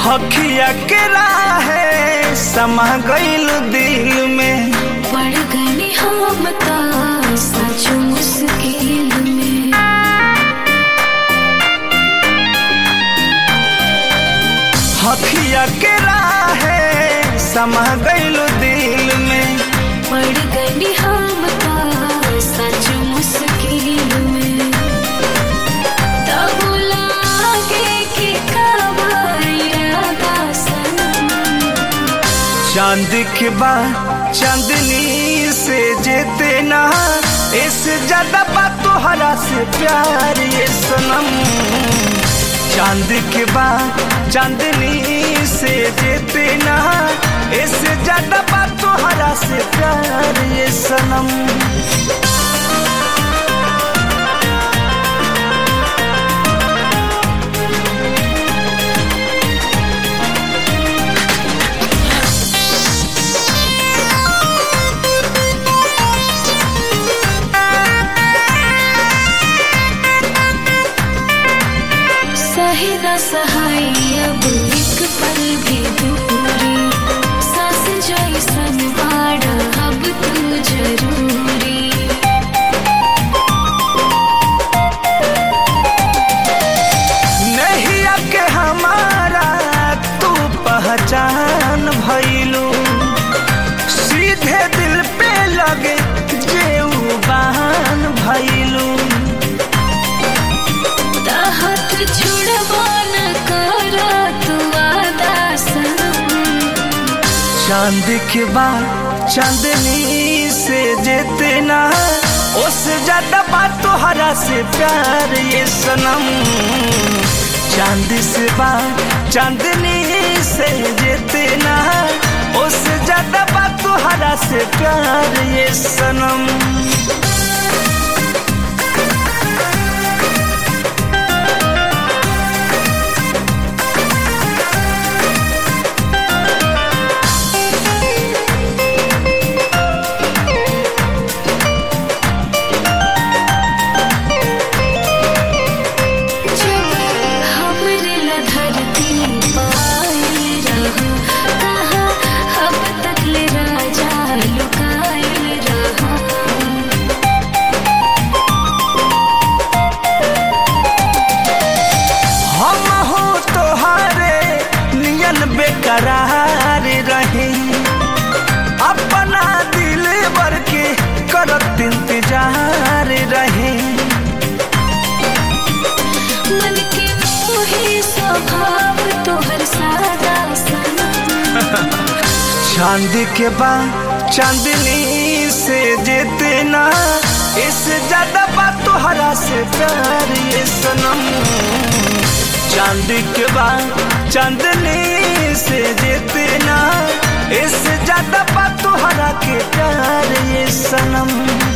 हखिया के राहे समा गईल दिल में पड़ गई हम ता सच मुश्किल में हखिया के राहे समा गईल दिल में पड़ गई हम ता सच मुश्किल में तब लागे कि कब इरादा सनम चांद के बाद चांदनी से जेते ना इससे ज्यादा बात तोहरा से प्यार ये सनम चांद के बाद चांदनी से जेते ना इससे ज्यादा बात तोहरा से प्यार ये सनम सही न सहाय अब एक पल भी दूरी सांस जैसन बाड़ा अब तू जरूरी नहीं के हमारा तू पहचान भइलू सीधे दिल पे लगे जेऊ बहान भइलू हाथ छुड़वा न कर तू वादा सनम चांद के बाद चांदनी से जेते ना उससे ज्यादा बात तोहरा से प्यार ये सनम चांद से बात चांदनी से जेते ना उससे ज्यादा बात तोहरा से प्यार ये सनम जब हमरे ला धरती पायल रहा कहाँ अब तक ले राजा लुकायल रहा हम हो तोहारे नियन बेकरार रहे अपना दिल भर के करत इंतजार रहे मन के मोहे स्वभाव तोहर सादा सनम चांद के बाद चांदनी से जेते ना इससे ज्यादा बात तोहरा से प्यार ये सनम चांद के बाद चांदनी से जेते ना इससे ज्यादा बात तोहरा के प्यार ये सनम